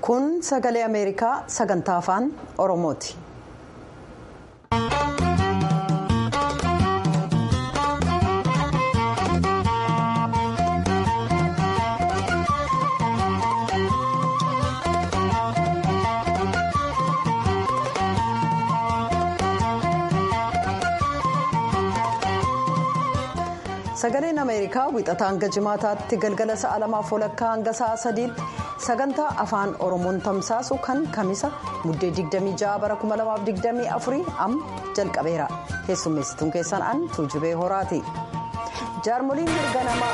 kun sagalee ameerikaa sagantaa afaan oromooti. sagaleen ameerikaa wixataa hanga jimaataatti galgala sa'a lamaaf walakkaa hanga sa'a sadiitti sagantaa afaan oromoon tamsaasu kan kamisa muddee 26 bara 2024 amma jalqabeera keessummeessituun keessan an tuujubee horaati jaarmoliin mirga namaa.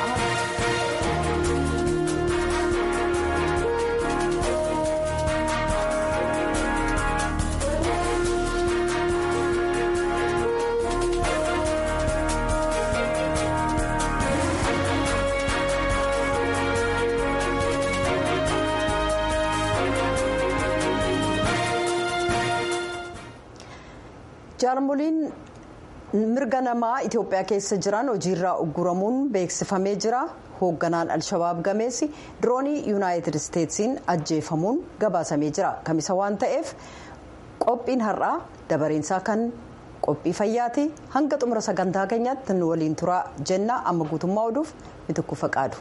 jaarmoliin mirga namaa itiyoophiyaa keessa jiran hojiirraa ugguramuun beeksifamee jira hoogganaan alshabaab gameessi diroonii yuunaayitid isteetsiin ajjeefamuun gabaasamee jira kamisa waan ta'eef qophiin har'aa dabareensaa kan qophii fayyaati hanga xumura sagantaa keenyaatti nu waliin turaa jenna amma guutummaa oduuf mitikuu faqaadu.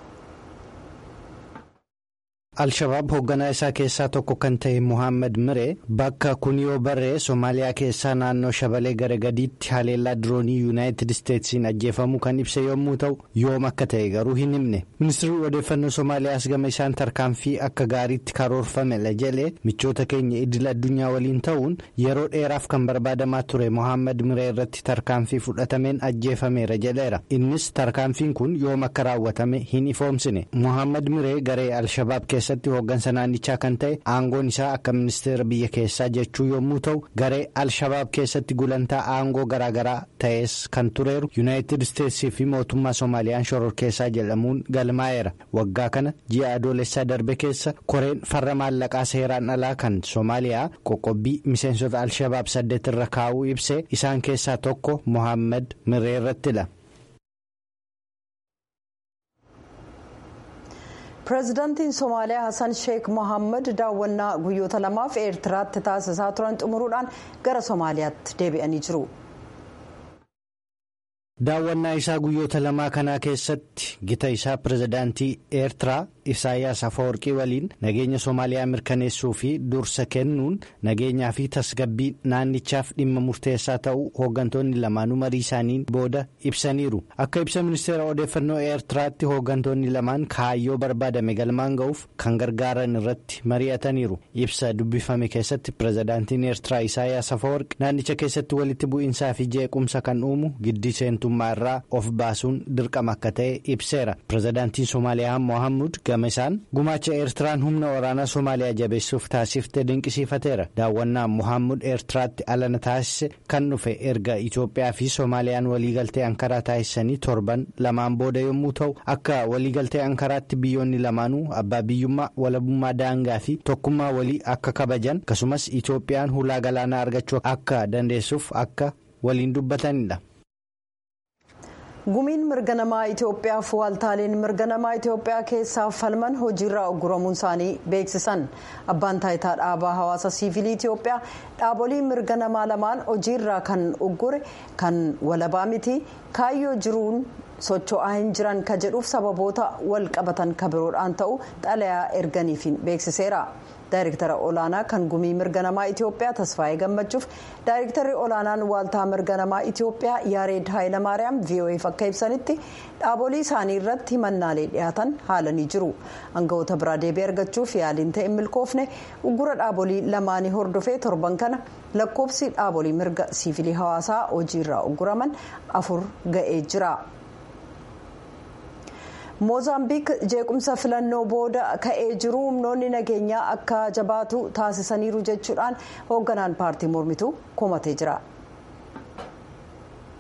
Alshabaab hoogganaa isaa keessaa tokko kan ta'e Muhammad Miree bakka kuniyoo barree Somaaliyaa keessaa naannoo Shabalee gara gadiitti haleellaa diroonii Yuunaayitid Isteetsiin ajjeefamuu kan ibse yommuu ta'u yoom akka ta'e garuu hin himne. Ministeerri odeeffannoo Somaaliyaas gama isaan tarkaanfii akka gaariitti karoorfame la jedhee michoota keenya idil addunyaa waliin ta'uun yeroo dheeraaf kan barbaadamaa ture Muhammad Miree irratti tarkaanfii fudhatameen ajjeefameera jedheera. Innis tarkaanfiin kun yoom akka raawwatame hin ifoomsine. Muhammad Miree garee Alshabaab keessatti hooggansa naannichaa kan ta'e aangoon isaa akka ministeera biyya keessaa jechuu yommuu ta'u garee alshabaab keessatti gulantaa aangoo garaagaraa ta'es kan tureeru yuunaayitid isteetsii fi mootummaa soomaaliyaan shororkeessaa jedhamuun galmaa'eera waggaa kana ji'a adoolessaa darbe keessa koreen farra maallaqaa seeraan alaa kan soomaaliyaa qoqqobbii miseensota alshabaab saddeet irra kaa'uu ibsee isaan keessaa tokko mohaammed miree irrattidha. pireezidaantiin somaaliyaa hassan sheek mohaammed daawwannaa guyyoota lamaaf eertiraatti taasisaa turan xumuruudhaan gara somaaliyaatti deebi'anii jiru. daawwannaa isaa guyyoota lamaa kanaa keessatti gita isaa pireezidaantii eertiraa isaayaas afawarqii waliin nageenya soomaaliyaa mirkaneessuu fi dursa kennuun nageenyaa fi tasgabbii naannichaaf dhimma murteessaa ta'uu hooggantoonni lamaanuu marii isaaniin booda ibsaniiru akka ibsa ministeera odeeffannoo eertiraatti hooggantoonni lamaan kaayyoo barbaadame galmaan ga'uuf kan gargaaran irratti mari'ataniiru ibsa dubbifame keessatti pireezidaantiin eertiraa isaayaas afawarqi naannicha keessatti walitti bu'iinsaa fi jeequmsa kan uumu giddii seentummaa irraa of baasuun dirqama akka ta'e ibseera pireezidaantiin soomaaliyaa mohaammed gama isaan gumaacha eertiraan humna waraanaa soomaaliyaa jabeessuuf taasifte dinqisiifateera daawwannaan mohaammed eertiraatti alana taasise kan dhufe erga itoophiyaa fi soomaaliyaan waliigaltee ankaraa taasisanii torban lamaan booda yommuu ta'u akka waliigaltee ankaraatti biyyoonni lamaanuu abbaa biyyummaa walabummaa daangaa fi tokkummaa walii akka kabajan akkasumas itoophiyaan hulaa galaanaa argachuu akka dandeessuuf akka waliin dubbatanidha. gumiin mirga namaa itiyoophiyaaf waaltaaleen mirga namaa itiyoophiyaa keessaa falman hojiirraa ugguramuun isaanii beeksisan abbaan taayitaa dhaabaa hawaasa siivilii itiyoophiyaa dhaabolee mirga namaa lamaan hojiirraa kan uggure kan walabaa miti kaayyoo jiruun socho'aa hin jiran ka jedhuuf sababoota wal qabatan ka biroodhaan ta'u xalayaa erganiifiin beeksiseera. daayirektara olaanaa kan gumii mirga namaa itiyoophiyaa tasfaayee gammachuuf daayirektarri olaanaan waaltaa mirga namaa itiyoophiyaa yaareed haayilamaariyaam vo'eef akka ibsanitti dhaabolee isaanii irratti himannaalee dhiyaatan haalanii jiru aangawoota biraa deebii argachuuf yaaliin ta'e milkoofne uggura dhaabolee lamaanii hordofee torban kana lakkoofsi dhaabolee mirga siivilii hawaasaa hojiirraa ugguraman afur ga'ee jira. moozaambiik jeequmsa filannoo booda ka'ee jiru humnoonni nageenyaa akka jabaatu taasisaniiru jechuudhaan hoogganaan paartii mormituu komatee jira.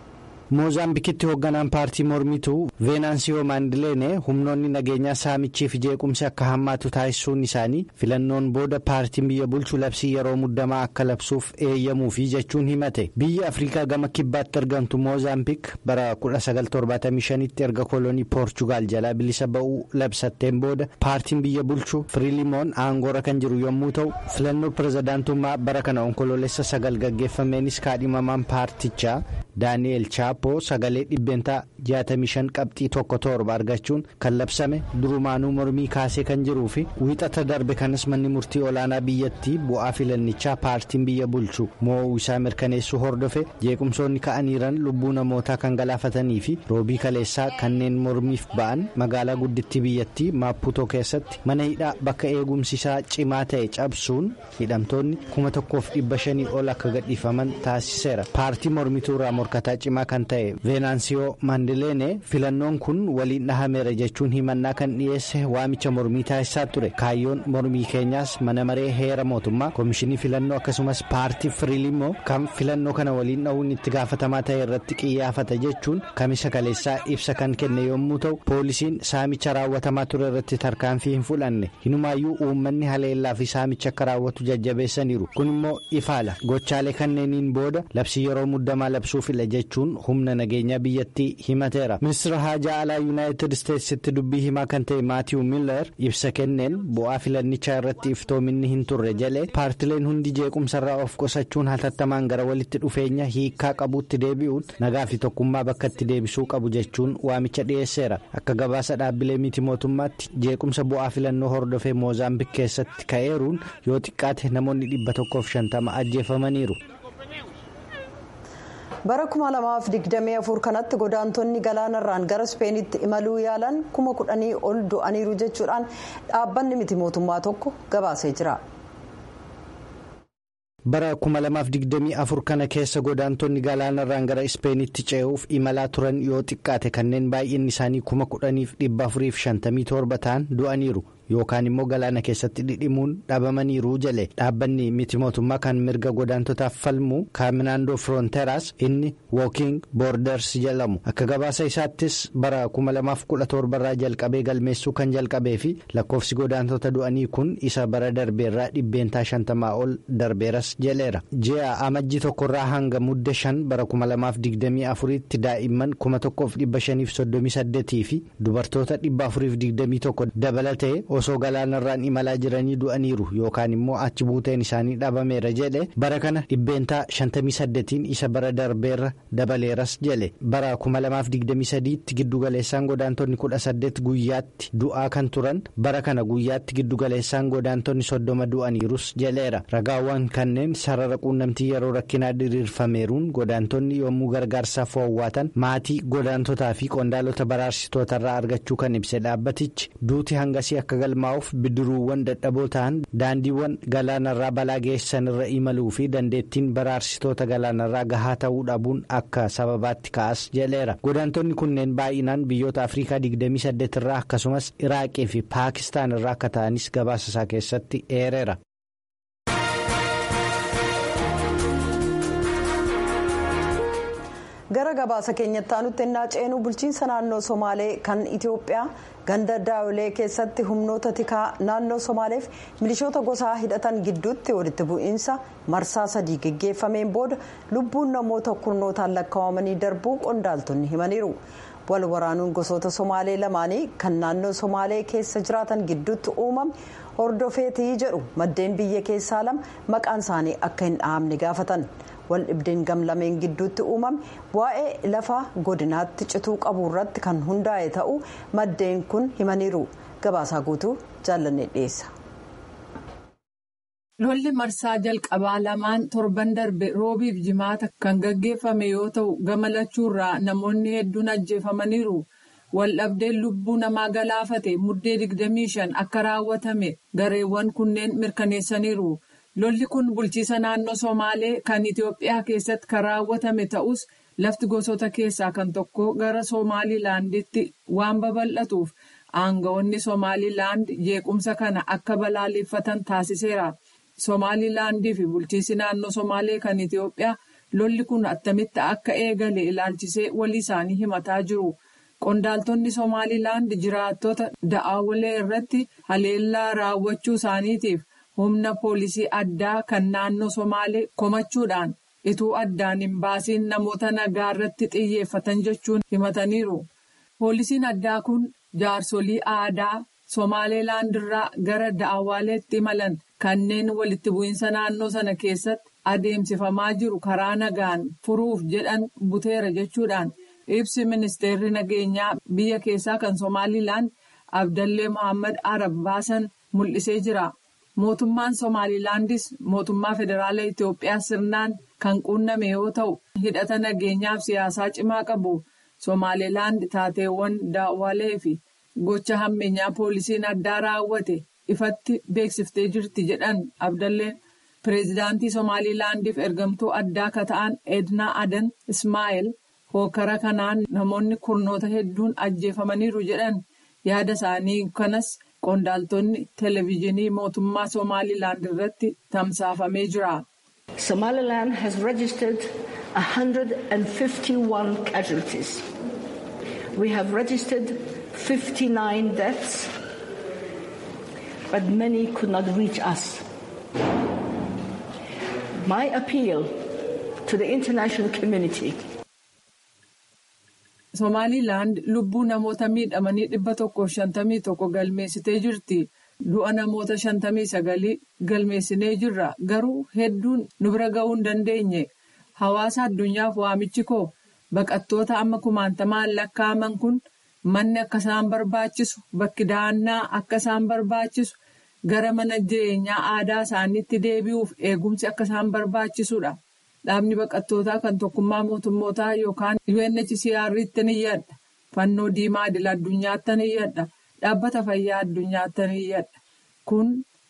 moozaambikitti hoogganaan paartii mormituu veenaansiyoo maandileene humnoonni nageenyaa saamichii fi jeequmsi akka hammaatu taasisuun isaanii filannoon booda paartiin biyya bulchu labsii yeroo muddamaa akka labsuuf eeyyamuufi jechuun himate biyya afrikaa gama kibbaatti argamtu moozaambik bara 1975tti erga kolonii poorchugaal jalaa bilisa ba'uu labsatteen booda paartiin biyya bulchu firiilimoon aangoora kan jiru yommuu ta'u filannoo pirezidaantummaa bara kana onkoloolessa sagal gaggeeffameenis kaadhimamaan paartichaa daani'eel chaapoo sagalee dhibbeentaa 65 qabxii tokko torba argachuun kan labsame durumaanuu mormii kaasee kan jiruu fi wiixata darbe kanas manni murtii olaanaa biyyattii bu'aa filannichaa paartiin biyya bulchu mo'uu isaa mirkaneessuu hordofe jeequmsoonni ka'aniiran lubbuu namootaa kan galaafatanii fi roobii kaleessaa kanneen mormiif ba'an magaalaa guddittii biyyattii maaputoo keessatti mana hidhaa bakka eegumsi isaa cimaa ta'e cabsuun hidhamtoonni kuma tokkoof dhibba shanii ol akka gadhiifaman taasiseera paartii mormituu irraa morkataa cimaa kan ta'e veenaansiyoo maandileene filannoon kun waliin dhahameera jechuun himannaa kan dhiyeesse waamicha mormii taasisaa ture kaayyoon mormii keenyaas mana maree heera mootummaa koomishinii filannoo akkasumas paartii firiilimoo kan filannoo kana waliin dhahuun itti gaafatamaa ta'e irratti qiyyaafata jechuun kamisa kaleessaa ibsa kan kenne yommuu ta'u poolisiin saamicha raawwatamaa ture irratti tarkaanfii hin fudhanne hinumaayyuu uummanni haleellaa fi saamicha akka raawwatu jajjabeessaniiru kun immoo ifaala gochaalee kanneeniin booda labsii yeroo muddamaa labsuuf fila jechuun humna nageenyaa biyyattii himateera ministeera haajaa alaa yuunaayitid isteetsitti dubbii himaa kan ta'e maatiiw miilar ibsa kenneen bu'aa filannichaa irratti iftoominni hin turre jalee paartileen hundi jeequmsarraa of qusachuun hatattamaan gara walitti dhufeenya hiikaa qabuutti deebi'uun nagaa fi tokkummaa bakka itti deebisuu qabu jechuun waamicha dhiyeesseera akka gabaasa dhaabbilee miti mootummaatti jeequmsa bu'aa filannoo hordofee moozaambik keessatti ka'eeruun yoo xiqqaate namoonni dhibba tokkoof shantama ajjeefamaniiru. bara 2024 kanatti godaantonni galaanarraan gara ispeenitti imaluu yaalan kuma kudhanii ol du'aniiru jechuudhaan dhaabbanni miti mootummaa tokko gabaasee jira. bara 2024 kana keessa godaantonni galaanarraan gara ispeenitti ce'uuf imalaa turan yoo xiqqaate kanneen baay'inni isaanii kuma kudhaniif dhibba afuriif shantamii torba ta'an du'aniiru. yookaan immoo galaana keessatti dhidhimuun dhabamaniiru jale dhaabbanni miti mootummaa kan mirga godaantotaaf falmu kaaminaandoo firoonteeraas inni wooking boorders jedhamu akka gabaasa isaattis bara 2017 irraa jalqabee galmeessuu kan jalqabee fi lakkoofsi godaantota du'anii kun isa bara darbeerraa dhibbeentaa shantamaa ol darbeeras jaleera ji'a amajjii tokkorraa hanga mudde shan bara 2024tti daa'imman 1538 fi dubartoota 421 dabalatee. osoo galaanarraan imalaa jiranii du'aniiru yookaan immoo achi buuteen isaanii dhabameera jedhe bara kana dhibbeentaa 58 isa bara darbeerra dabaleeras jedhe bara 2023tti giddugaleessaan godaantonni 18 guyyaatti du'aa kan turan bara kana guyyaatti giddugaleessaan godaantonni 30 du'aniirus jedheera ragaawwan kanneen sarara quunnamtii yeroo rakkinaa diriirfameeruun godaantonni yommuu gargaarsaaf hoowwaatan maatii godaantotaa fi qondaalota baraarsitootarraa argachuu kan ibse dhaabbatichi duuti hangasii akka galmaa'uuf bidiruuwwan dadhaboo ta'an daandiiwwan galaanarraa balaa geessan irra imaluu fi dandeettiin baraarsitoota galaanarraa gahaa ta'uu dhabuun akka sababaatti ka'as jedheera godaantonni kunneen baay'inaan biyyoota afrikaa 28 irraa akkasumas iraaqii fi paakistaan irraa akka ta'anis gabaasa isaa keessatti eereera. gara gabaasa keenyatti aanutti ennaa ceenu bulchiinsa naannoo somaalee kan itiyoophiyaa ganda daawilee keessatti humnoota tikaa naannoo somaaleef milishoota gosaa hidhatan gidduutti walitti bu'iinsa marsaa sadii geggeeffameen booda lubbuun namoota kurnootaan lakkaawamanii darbuu qondaaltonni himaniiru wal waraanuun gosoota somaalee lamaanii kan naannoo somaalee keessa jiraatan gidduutti uumame hordofeetii jedhu maddeen biyya keessaa lama maqaan isaanii akka hin dhahamne gaafatan. wal dhibdeen gamlameen gidduutti uumame waa'ee lafa godinaatti cituu qabu irratti kan hundaa'e ta'uu maddeen kun himaniiru gabaasaa guutuu jaallanne dhiyeessa. lolli marsaa jalqabaa lamaan torban darbe roobiif jimaata kan gaggeeffame yoo ta'u gama lachuurraa namoonni hedduun ajjeefamaniiru waldhabdeen lubbuu namaa galaafate muddee 25 akka raawwatame gareewwan kunneen mirkaneessaniiru. lolli kun bulchiisa naannoo somaalee kan itiyoophiyaa keessatti kan raawwatame ta'us lafti gosoota keessaa kan tokko gara somaalilaanditti waan babal'atuuf aangawoonni somaalilaand jeequmsa kana akka balaaleffatan taasiseera somaalilaandii fi bulchiisi naannoo somaalee kan itiyoophiyaa lolli kun attamitti akka eegale ilaalchisee walii isaanii himataa jiru. Qondaaltonni Somaalilaand jiraattota da'aawalee irratti haleellaa raawwachuu isaaniitiif humna poolisii addaa kan naannoo Somaalee komachuudhaan ituu addaan hin baasiin namoota nagaa irratti xiyyeeffatan jechuun himataniiru. Poolisiin addaa kun jaarsolii aadaa Somaalilaand irraa gara da'aawaaleetti imalan kanneen walitti bu'iinsa naannoo sana keessatti adeemsifamaa jiru karaa nagaan furuuf jedhan buteera jechuudhaan. ibsi ministeerri nageenyaa biyya keessaa kan somaalilaand abdallee mohaammed arab baasan mul'isee jira mootummaan somaalilaandis mootummaa federaalaa itiyoophiyaa sirnaan kan quunname yoo ta'u hidhata nageenyaaf siyaasaa cimaa qabu somaalilaand taateewwan daawwalee fi gocha hammeenyaa poolisiin addaa raawwate ifatti beeksiftee jirti jedhan abdalleen pireezidaantii somaalilaandiif ergamtuu addaa akka ta'an ednaa adan ismaa'eel. hookara kanaan namoonni kurnoota hedduun ajjeefamaniiru jedhan yaada isaanii kanas qondaaltonni televezyiinii mootummaa somaalilaand irratti tamsaafamee jira. Somaliland has registered 151 casualties. We have registered 59 deaths, but many could not reach us. My appeal to the international community. Somaalilaand lubbuu namoota miidhamanii dhibba tokkoof shantamii tokko galmeessitee jirti. Du'a namoota shantamii sagalii galmeessinee jirra. Garuu hedduun nu bira ga'uu hin dandeenye. Hawaasa addunyaaf waamichi koo baqattoota amma kumaantamaan lakkaa'aman kun manni akka isaan barbaachisu bakki dahannaa akka isaan barbaachisu gara mana jireenyaa aadaa isaaniitti deebi'uuf eegumsi akka isaan barbaachisudha. Dhaabni baqattootaa kan tokkummaa mootummootaa yookaan UNHCR'tti ni yadda. Fannoo diimaa idil addunyaatti ni yadda. Dhaabbata fayyaa addunyaatti ni yadda. Kun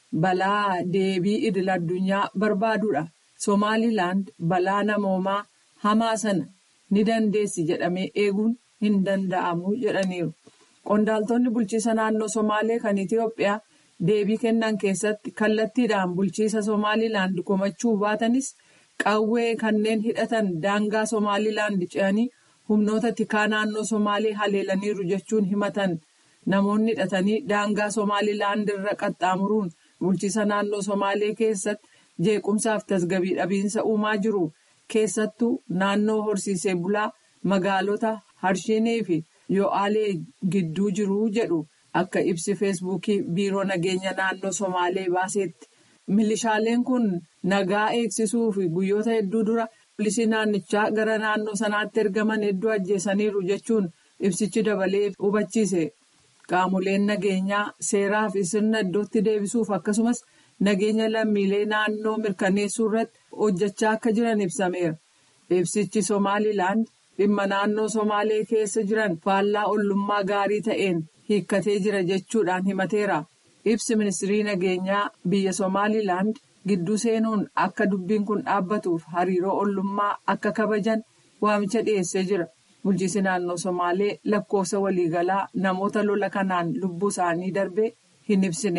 balaa deebii idil addunyaa barbaadudha. Somaalilaand balaa namoomaa hamaa sana ni dandeessi jedhamee eeguun hin danda'amu jedhaniiru. Qondaaltonni bulchiisa naannoo Somaalee kan Itiyoophiyaa deebii kennan keessatti kallattiidhaan bulchiisa Somaalilaand komachuu baatanis. Qawwee kanneen hidhatan daangaa Somaalilaand ce'anii humnoota tikaa naannoo Somaalee haleelaniiru jechuun himatan. Namoonni hidhatanii daangaa Somaalilaand irra qaxxaamuruun bulchiisa naannoo Somaalee keessatti jeequmsaaf tasgabii dhabiinsa uumaa jiru. Keessattuu naannoo horsiisee bulaa magaalota Harshinii fi Yo'aalee gidduu jiru jedhu akka ibsi feesbuukii biiroo nageenya naannoo Somaalee baasetti. Milishaaleen kun nagaa eegsisuu fi guyyoota hedduu dura poolisii naannichaa gara naannoo sanaatti ergaman hedduu ajjeesaniiru jechuun ibsichi dabalee hubachiise. Qaamoleen nageenyaa seeraa fi sirna iddootti deebisuuf akkasumas nageenya lammiilee naannoo mirkaneessuu irratti hojjechaa akka jiran ibsameera. Ibsichi Somaalilaand dhimma naannoo Somaalee keessa jiran faallaa ollummaa gaarii ta'een hiikkatee jira jechuudhaan himateera. Ibsi ministirii nageenyaa biyya Somaalilaand gidduu seenuun akka dubbiin kun dhaabbatuuf hariiroo ollummaa akka kabajan waamicha dhiyeessee jira. Bulchiinsi naannoo Somaalee lakkoofsa waliigalaa namoota lola kanaan lubbuu isaanii darbee hin ibsine.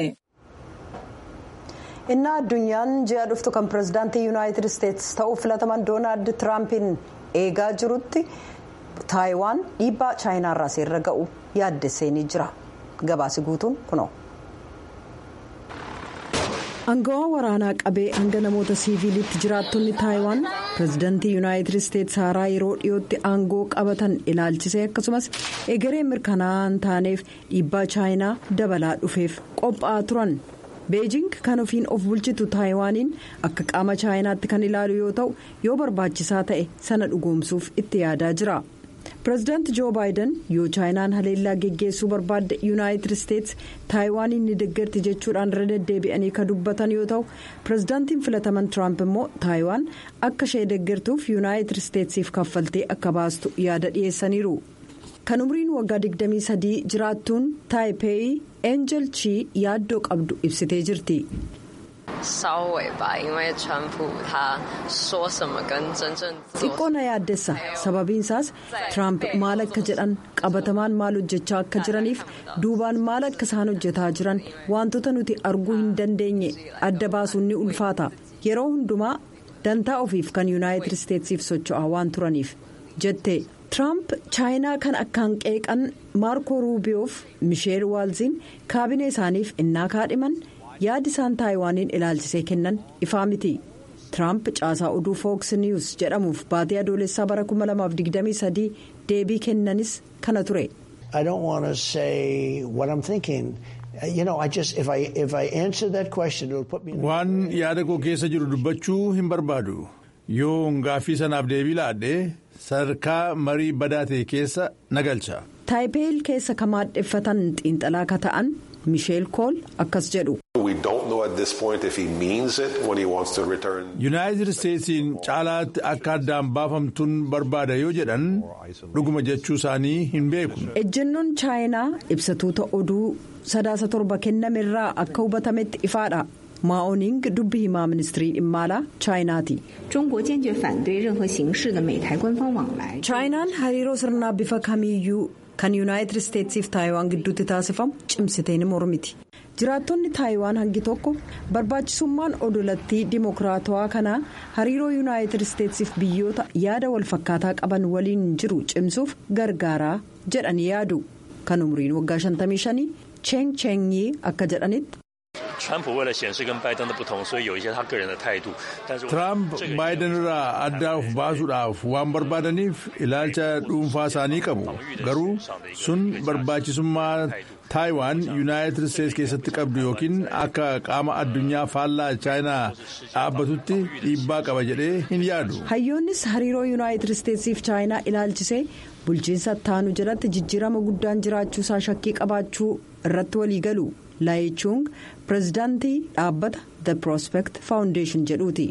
Innaa addunyaan ji'a dhuftu kan pirezidaantii yuunaayitid isteetsi ta'uuf filataman doonaald tiraampin eegaa jirutti taayiwaan dhiibbaa chaayinaarraa seerra ga'u yaaddessee ni jira. Gabaasi guutuun kunoo. Aangawaa waraanaa qabee hanga namoota siiviilitti jiraattonni taayiwaan pirezidaantii yuunaayitid isteetsi haaraa yeroo dhiyootti aangoo qabatan ilaalchisee akkasumas egeree mirkanaa'aa hin taaneef dhiibbaa chaayinaa dabalaa dhufeef qophaa'aa turan. beejing kan ofiin of bulchitu taayiwaaniin akka qaama chaayinaatti kan ilaalu yoo ta'u yoo barbaachisaa ta'e sana dhugoomsuuf itti yaadaa jira. pireezidaanti joo baayiden yoo chaayinaan haleellaa geggeessuu barbaadde yuunaayitid isteetsi taayiwaaniin ni deeggarti jechuudhaan irra deddeebi'anii kan dubbatan yoo ta'u pireezidaantiin filataman tiraamp immoo taayiwaan akka ishee deeggartuuf yuunaayitid isteetsiif kaffaltee akka baastu yaada dhiyeessaniiru. kan umriin waggaa 23 jiraattuun taayipeeyi eenjel chii yaaddoo qabdu ibsitee jirti. xiqqoo na yaaddessa sababiin isaas tiraamp maal akka jedhan qabatamaan maal hojjechaa akka jiraniif duubaan maal akka isaan hojjetaa jiran wantoota nuti arguu hin dandeenye adda baasuun ni ulfaata yeroo hundumaa dantaa ofiif kan yuunaayitid isteetsiif socho'aa waan turaniif jette tiraamp chaayinaa kan akkaan qeeqan maarkoo ruubiyoof misheel waalziin kaabinee isaaniif innaa kaadhiman yaadi isaan taayiwaaniin ilaalchisee kennan ifaa miti. tiraamp caasaa oduu fooks niwus jedhamuuf baatee adoolessaa bara 2023 deebii kennanis kana ture. waan yaada koo keessa jiru dubbachuu hin barbaadu yoo gaaffii sanaaf deebii laadhee sadarkaa marii badaa ta'e keessa nagalcha. taayipeel keessa ka maadheffatan xiinxalaa ka ta'an misheel kool akkas jedhu. yuunaayitid isteetsiin caalaatti akka addaan baafamtuun barbaada yoo jedhan dhuguma jechuu isaanii hin beeku. ejjennoon chaayinaa ibsatuuta oduu sadaasa torba kennamerraa akka hubatametti ifaadha. maa'ooniing dubbi himaa ministirii dhimma alaa chaayinaati. chaayinaan hariiroo sirnaa bifa kamiiyyuu kan yuunaayitid isteetsiif taayiwaan gidduutti taasifamu cimsitee ni mormiti. jiraattonni taayiwaan hangi tokko barbaachisummaan odolattii dimokiraatawaa kanaa hariiroo yuunaayitid isteetsiif biyyoota yaada walfakkaataa qaban waliin jiru cimsuuf gargaaraa jedhanii yaadu kan umriin waggaa 55 cheng chengii akka jedhanitti. Tiraamp baayiden irraa adda of baasuudhaaf waan barbaadaniif ilaalcha dhuunfaa isaanii qabu garuu sun barbaachisummaa taayiwaan yuunaayitid isteetsi keessatti qabdu yookiin akka qaama addunyaa faallaa chaayinaa dhaabbatutti dhiibbaa qaba jedhee hin yaadu. hayyoonnis hariiroo yuunaayitid isteetsiif chaayinaa ilaalchisee bulchiinsa taanu jalatti jijjiirama guddaan jiraachuusaa shakkii qabaachuu irratti waliigalu. laayichuung pirezidaantii dhaabbata the prospect foundation jedhuuti.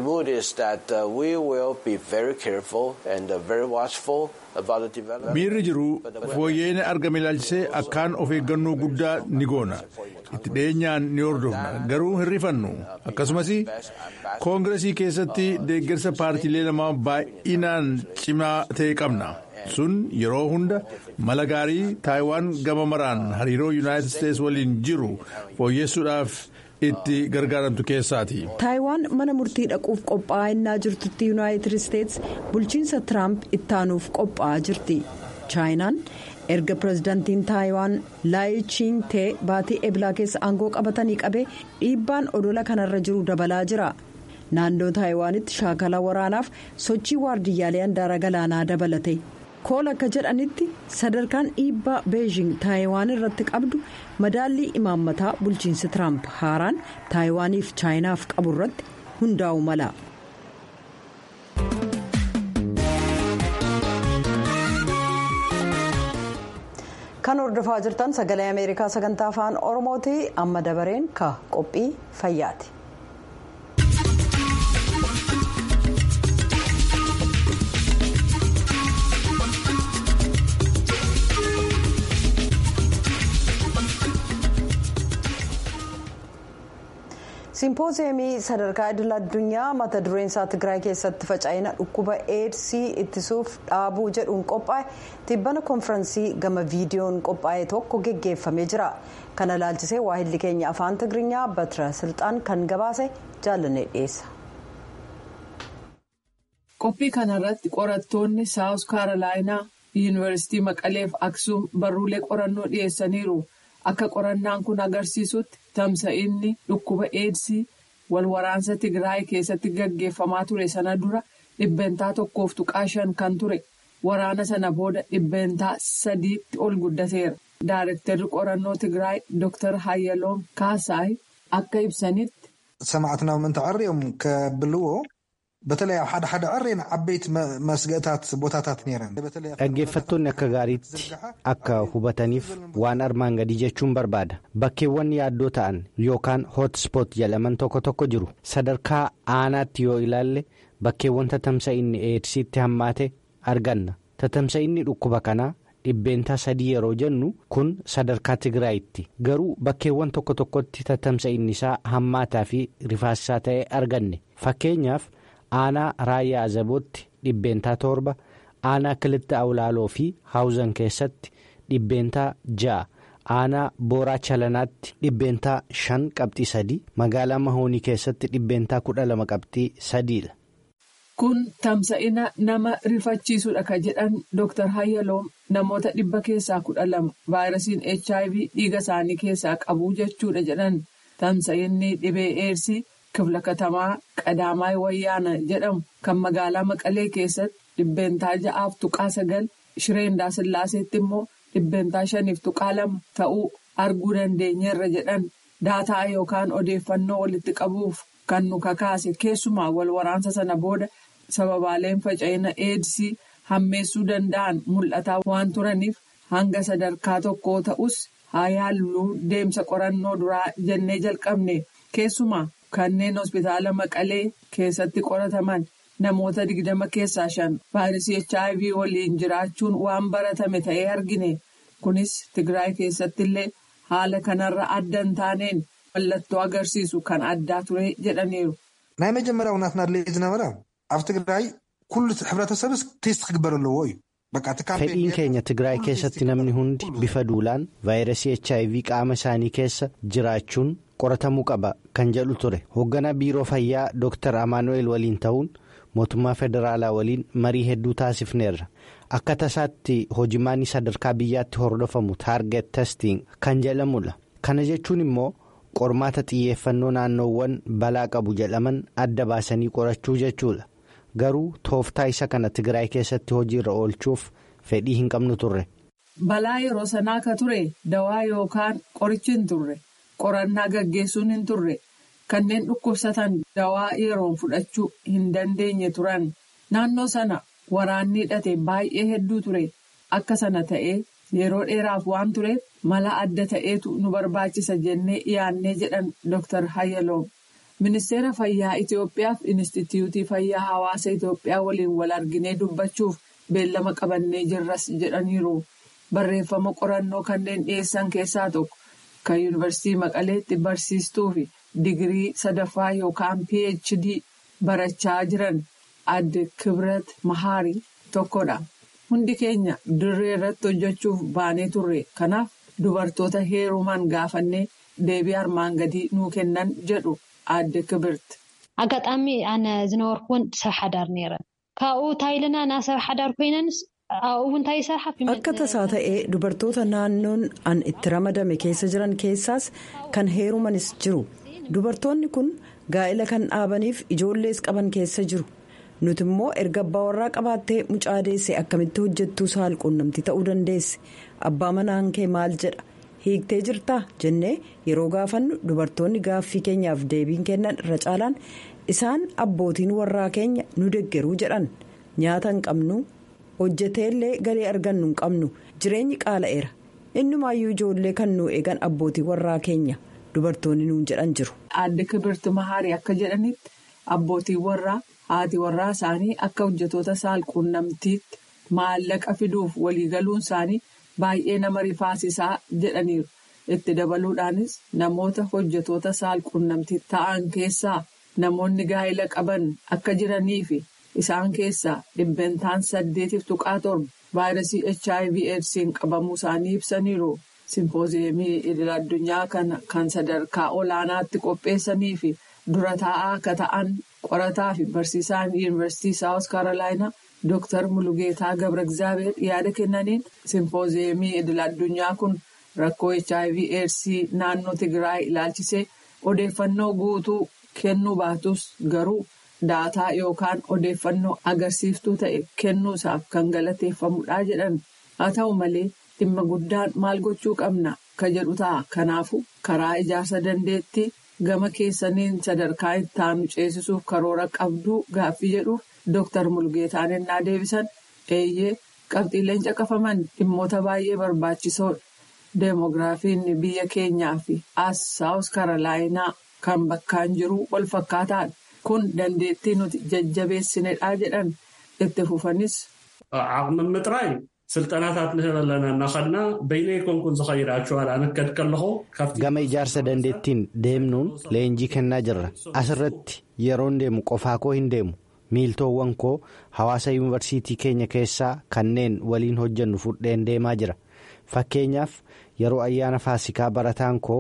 miirri jiru fooyyeen argame ilaalchisee akkaan of eeggannoo guddaa ni goona itti dhiyeenyaan ni hordofna garuu hin rifannu akkasumas koongiresii keessatti deeggarsa paartiilee lamaa baay'inaan cimaa ta'e qabna. sun yeroo hunda mala gaarii taayiwaan gama maraan hariiroo yuunaayitid isteetsi waliin jiru fooyyessuudhaaf itti gargaaramtu keessaati. taayiwaan mana murtii dhaquuf qophaa'aa innaa jirtutti yuunaayitid isteetsi bulchiinsa tiraamp ittaanuuf qophaa'aa jirti chaayinaan erga pirezidaantiin taayiwaan laayichiing tee baatii eblaa keessa aangoo qabatanii qabee dhiibbaan odola kanarra jiru dabalaa jira. naannoo taayiwaanitti shaakala waraanaaf sochii waardiyyaalee handaara galaanaa dabalate. kool akka jedhanitti sadarkaan dhiibbaa beejing taayiwaan irratti qabdu madaallii imaammataa bulchiinsi tiraamp haaraan taayiwaaniif chaayinaaf qabu irratti hundaa'u mala. kan hordofaa jirtan sagalee ameerikaa sagantaa afaan oromooti amma dabareen ka qophii fayyaati. simpooziyemii sadarkaa idil addunyaa mata dureen isaa tigraay keessatti faca'ina dhukkuba eedsii ittisuuf dhaabuu jedhuun qophaa'e tibbana konfiraansii gama viidiyoon qophaa'e tokko geggeeffamee jira kana ilaalchisee waahilli keenya afaan tigirinya batira silxaan kan gabaase jaallanee dhiyeessa. qophii kanarratti qorattoonni saawus kaarolaayinaa yuunivarsiitii maqaleef aksuum barruulee qorannoo dhiyeessaniiru. akka qorannaan kun agarsiisutti tamsa'inni dhukkuba eedsii wal waraansa tigraay keessatti gaggeeffamaa ture sana dura dhibbentaa tokkoof tuqaa shan kan ture waraana sana booda dhibbentaa sadiitti ol guddateera daarektarri qorannoo tigraay dr hayyaloom kaasaay akka ibsanitti. ሰማዕትና ምእንቲ ቀሪኦም ከብልዎ በተለይ ኣብ ሓደ ሓደ ቀሪን ዓበይቲ መስገእታት ቦታታት ነረን dhaggeeffattoonni akka gaariitti akka hubataniif waan armaan gadii jechuun barbaada bakkeewwan yaaddoo ta'an yookaan hotspoot jedhaman tokko tokko jiru sadarkaa aanaatti yoo ilaalle bakkeewwan tatamsa'inni eedsiitti hammaate arganna tatamsa'inni dhukkuba kanaa dhibbeentaa sadii yeroo jennu kun sadarkaa tigraayitti garuu bakkeewwan tokko tokkotti tatamsa'inni isaa hammaataa fi rifaasisaa ta'e arganne fakkeenyaaf. aanaa raayyaa azabootti dhibbeentaa torba aanaa kilitta awlaaloo fi haawuzan keessatti dhibbeentaa ja'a aanaa booraa chalanaatti dhibbeentaa shan qabxii sadii magaalaa mahoonii keessatti dhibbeentaa kudha lama qabxii sadiidha Kun tamsa'ina nama rifachiisudha ka jedhan Dr. Hayyaloom namoota dhibba keessaa kudha lama vaayirasiin HIV dhiiga isaanii keessaa qabu jechuudha jedhan tamsa'inni dhibee eersii kifla katamaa qadaamaa wayyaana jedhamu kan magaalaa Maqalee keessatti dhibbeentaa ja'aaf tuqaa sagal shireendaa sillaaseetti immoo dhibbeentaa shaniif tuqaa lama ta'uu arguu dandeenyeerra jedhan daataa yookaan odeeffannoo walitti qabuuf kan nu kakaase keessumaa wal waraansa sana booda. sababaaleen faca'ina eedsii hammeessuu danda'an mul'ataa waan turaniif hanga sadarkaa tokkoo ta'us haa yaalluu deemsa qorannoo duraa jennee jalqabne keessumaa kanneen hospitaala maqalee keessatti qorataman namoota digdama keessaa shan vaayirasii hiv waliin jiraachuun waan baratame ta'ee argine kunis tigraay keessatti illee haala kanarra adda hin taaneen mallattoo agarsiisu kan addaa ture jedhaniiru. ናይ መጀመርያው ናትና ድሌት ዝነበረ ኣብ ትግራይ ኩሉ ሕብረተሰብስ ቴስት ክግበር ኣለዎ እዩ fedhiin keenya tigraay keessatti namni hundi bifa duulaan vaayirasii hiv qaama isaanii keessa jiraachuun qoratamuu qaba kan jedhu ture hoogganaa biiroo fayyaa dr amaanu'eel waliin ta'uun mootummaa federaalaa waliin marii hedduu taasifneerra akka tasaatti hojimaanii sadarkaa biyyaatti hordofamu taarget testing kan jedhamudha kana jechuun immoo qormaata xiyyeeffannoo naannoowwan balaa qabu jedhaman adda baasanii qorachuu jechuudha. garuu tooftaa isa kana tigraay keessatti hojiirra oolchuuf fedhii hin qabnu turre. Balaa yeroo sanaa ka ture dawaa yookaan qorichi hin turre qorannaa gaggeessuun hin turre kanneen dhukkubsatan dawaa yeroon fudhachuu hin dandeenye turan naannoo sana waraanni hidhate baay'ee hedduu ture akka sana ta'ee yeroo dheeraaf waan tureef mala adda ta'eetu nu barbaachisa jennee dhiyaannee jedhan Dr. Hayyaloom. Ministeera Fayyaa Itoophiyaa fi Inistituutii Fayyaa Hawaasa Itoophiyaa waliin wal arginee dubbachuuf beellama qabannee jirras jedhaniiru. Barreeffama qorannoo kanneen dhiyeessan keessaa tokko kan Yuunivarsiitii Maqaleetti barsiistuu fi digirii sadaffaa yookaan PhD barachaa jiran adde Kibrat Mahaarii tokkodha. Hundi keenya dirree irratti hojjechuuf baanee turre. Kanaaf dubartoota heeruman gaafannee deebii armaan gadii nuu kennan jedhu. Aadde Kibirti. ኣጋጣሚ ኣነ ዝነበርኩ እውን ሰብ ሓዳር ነይረን ካብኡ ታይልና ና ሰብ ሓዳር ኮይነንስ ኣብኡ እውን እንታይ ይሰርሓ akka tasaa ta'ee dubartoota naannoon an itti ramadame keessa jiran keessaas kan heerumanis jiru dubartoonni kun gaa'ela kan dhaabaniif ijoollees qaban keessa jiru nuti immoo erga abbaa warraa qabaattee mucaa deesse akkamitti hojjettuu saalquunnamtii ta'uu dandeesse abbaa manaan kee maal jedha. hiiktee jirtaa jennee yeroo gaafannu dubartoonni gaaffii keenyaaf deebiin kennan irra caalaan isaan abbootiin warraa keenya nu deggeruu jedhan nyaata hin qabnu hojjeteellee galii argannu hin qabnu jireenyi qaala'eera innumaayyuu ijoollee kan nu eegan abbootii warraa keenya dubartoonni nuun jedhan jiru. Aadde Kibirti Mahaarii akka jedhanitti abbootiin warraa haati warraa isaanii akka hojjetoota saalquunnamtiitti maallaqa fiduuf waliigaluun isaanii. Baay'ee nama rifaasisaa jedhaniiru. Itti dabaluudhaanis namoota hojjetoota saalquunnamtii ta'an keessaa namoonni gaa'ela qaban akka jiranii fi isaan keessaa dhibbentaan saddeetiif tuqaa torba vaayirasii HIV AIDSiin qabamuu isaanii ibsaniiru. Simpooziyemii idil addunyaa kana kan sadarkaa olaanaatti qopheessanii fi dura taa'aa akka ta'an qorataa fi barsiisaan yuunivarsiitii saawus kaarolaayinaa. Dooktar Mulugeetaa Gabra Egzaabeer yaada kennaniin simpooziyemii idil addunyaa kun rakkoo HIV AIDSii naannoo Tigraay ilaalchisee odeeffannoo guutuu kennuu baatus garuu daataa yookaan odeeffannoo agarsiiftuu ta'e kennuusaaf kan galateeffamudha jedhan. Haa ta'u malee dhimma guddaan maal gochuu qabna ka jedhu ta'a. Kanaafuu karaa ijaarsa dandeettii gama keessaniin sadarkaa itti aanu ceesisuuf karoora qabduu gaaffii jedhuuf. Dooktar Mulgeetaan ennaa deebisan eeyyee qabxiileen caqafaman dhimmoota baay'ee barbaachisoodha. Deemogiraafiin biyya keenyaa fi as saawus karolaayinaa kan bakkaan jiru wal fakkaataadha. Kun dandeettii nuti jajjabeessinedha jedhan itti fufanis. ዓቕሚ ምጥራይ ስልጠናታት ንህብ ኣለና እናኸድና በይነይ ኮንኩን ዝኸይዳችኋል ኣነከድ ከለኹ gama ijaarsa dandeettiin deemnuun leenjii kennaa jirra asirratti yeroon deemu qofaa koo hin deemu. miiltoowwan koo hawaasa yuunivarsiitii keenya keessaa kanneen waliin hojjennu fudheen deemaa jira fakkeenyaaf yeroo ayyaana faasikaa barataan koo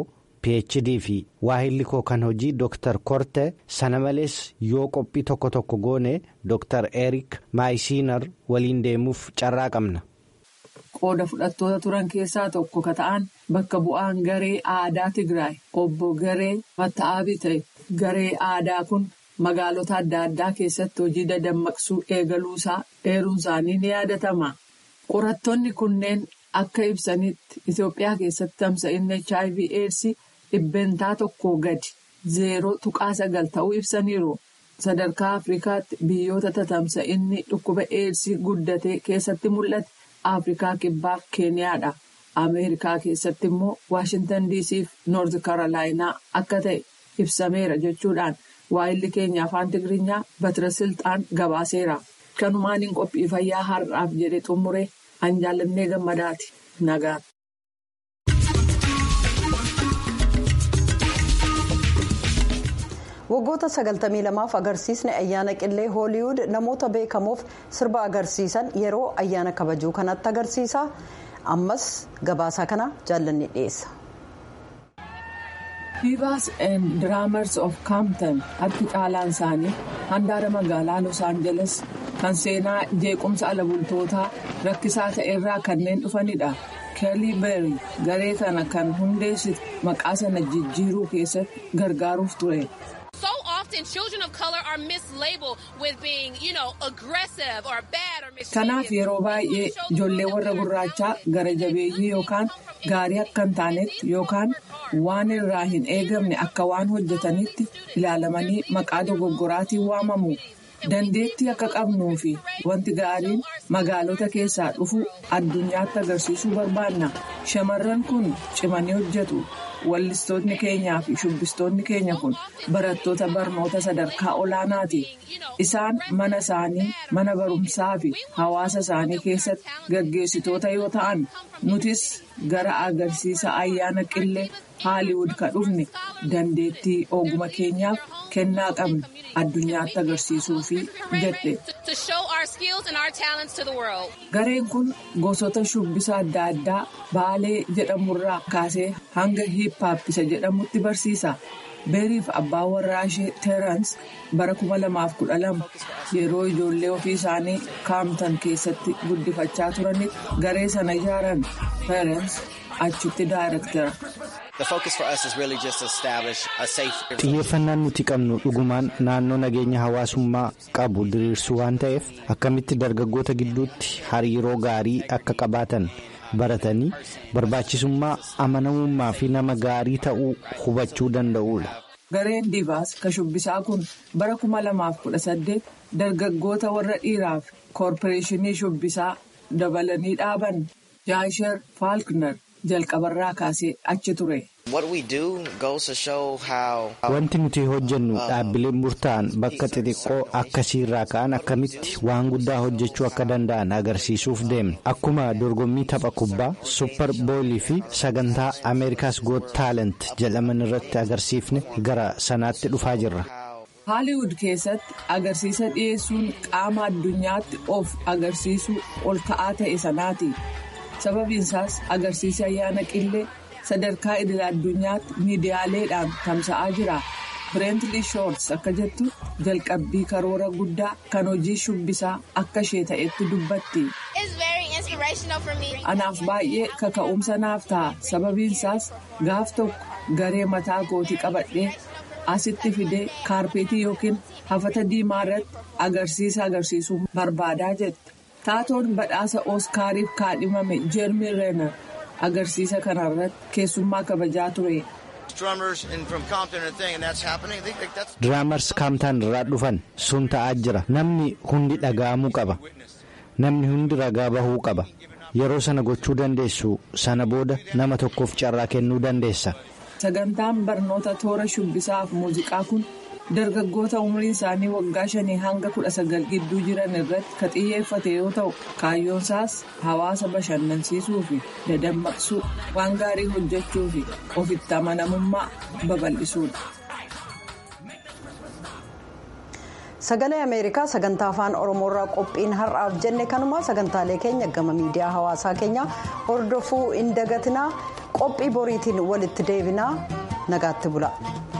phd fi waahilli koo kan hojii dr korte sana malees yoo qophii tokko tokko goone dr erik maayisiinar waliin deemuuf carraa qabna. qooda fudhattoota turan keessaa tokko ka ta'an bakka bu'aan garee aadaa tigraay obbo garee matta'aabii ta'e garee aadaa kun magaalota adda addaa keessatti hojii dadammaqsuu eegaluusaa eeruun isaanii ni yaadatama qorattoonni kunneen akka ibsanitti itiyoophiyaa keessatti tamsa'inni hiv aids dhibbentaa tokko gadi zeeroo tuqaa sagal ta'uu ibsaniiru sadarkaa afrikaatti biyyoota tatamsa'inni dhukkuba aids guddatee keessatti mul'ate. afrikaa kibbaaf keeniyaadha ameerikaa keessatti immoo waashintan diisiif noorti karoolaayinaa akka ta'e ibsameera jechuudhaan waa'illi keenya afaan tigiriinyaa batira silxaan gabaaseera kanumaaniin qophii fayyaa har'aaf jedhe xumure anjaalannee gammadaati nagaa. waggoota 92f agarsiisni ayyaana qillee hooliwud namoota beekamoof sirba agarsiisan yeroo ayyaana kabajuu kanatti agarsiisa ammas gabaasaa kana jaallanni dhiyeessa. Divas and Draamers of Compton harki caalaan isaanii handaara magaalaa Los Angeles kan seenaa jeequmsa ala bultootaa rakkisaa ta'erraa kanneen dhufanidha. Kelly Berry garee kana kan hundeessite maqaa sana jijjiiruu keessatti gargaaruuf ture. Kanaaf yeroo baay'ee ijoollee warra gurraachaa gara jabeeyyii yookaan gaarii akka hin taanetti yookaan waan irraa hin eegamne akka waan hojjetanitti ilaalamanii maqaa dogoggoraatiin waamamu. Dandeettii akka qabnuu fi wanti gaariin magaalota keessaa dhufu addunyaatti agarsiisuu barbaanna. Shamarran kun cimanii hojjetu. Wallistoonni keenyaa fi shubbistoonni keenya kun barattoota barnoota sadarkaa olaanaati. Isaan mana isaanii, mana barumsaa fi hawaasa isaanii keessatti gaggeessitoota yoo ta'an, nutis gara agarsiisa ayyaana qillee haaliwud ka dhufne dandeettii oguma keenyaaf kennaa qabna addunyaatti agarsiisuufi jette. Gareen kun gosoota shubbisa adda addaa baalee jedhamurraa kaasee hanga hiippaap isa jedhamutti barsiisa. Beeriif abbaa warraa ishee Teerans bara 2012 yeroo ijoollee ofii isaanii kaamtan keessatti guddifachaa turanitti garee sana ijaaran Teerans achitti daayirektara. xiyyeeffannaan nuti qabnu dhugumaan naannoo nageenya hawaasummaa qabu diriirsuu waan ta'eef akkamitti dargaggoota gidduutti hariiroo gaarii akka qabaatan baratanii barbaachisummaa amanamummaa fi nama gaarii ta'uu hubachuu danda'uudha. Gareen Divaas ka shubbisaa kun bara 2018 dargaggoota warra dhiiraaf koorporeeshinii shubbisaa dabalanii dhaaban Jaasher Faalkner jalqabarraa kaasee achi ture. Wanti nuti hojjennu dhaabbileen murtaa'an bakka xixiqqoo akkasiirraa ka'an akkamitti waan guddaa hojjechuu akka danda'an agarsiisuuf deemna. Akkuma dorgommii tapha kubbaa supper boolii fi sagantaa Ameerikaas Goot Taalent jedhaman irratti agarsiifne gara sanaatti dhufaa jirra. Haaliwud keessatti agarsiisa dhiyeessuun qaama addunyaatti of agarsiisuu ol ka'aa ta'e sanaati. Sababiinsaas agarsiisa ayyaana qillee. sadarkaa idil addunyaatti miidiyaaleedhaan tamsa'aa jira bireentli shoorts akka jettu jalqabbii karoora guddaa kan hojii shubbisaa akka ishee ta'etti dubbatti. anaaf baay'ee kaka'umsa naaf ta'a sababiinsaas gaaf tokko garee mataa kootii qabadhee asitti fidee kaarpeetii yookiin hafata diimaa irratti agarsiisa agarsiisuu barbaadaa jette taatoon badhaasa ooskaariif kaadhimame jeermi reenar. agarsiisa kanarratti keessummaa kabajaa ture. Diraamars kaamtaan irraa dhufan sun ta'aa jira namni hundi dhaga'amuu qaba namni hundi ragaa bahuu qaba yeroo sana gochuu dandeessu sana booda nama tokkoof carraa kennuu dandeessa. Sagantaan barnoota toora shubbisaaf muuziqaa kun dargaggoota umriin isaanii waggaa shanii hanga kudha sagal gidduu jiran irratti ka xiyyeeffate yoo ta'u kaayyoonsaas hawaasa bashannansiisuu fi dadammaqsuu waan gaarii hojjechuu fi ofitti amanamummaa babal'isuudha. sagalee ameerikaa sagantaa afaan oromoorraa qophiin har'aaf jenne kanuma sagantaalee keenya gama miidiyaa hawaasaa keenya hordofuu hin dagatinaa qophii boriitiin walitti deebinaa nagaatti bula.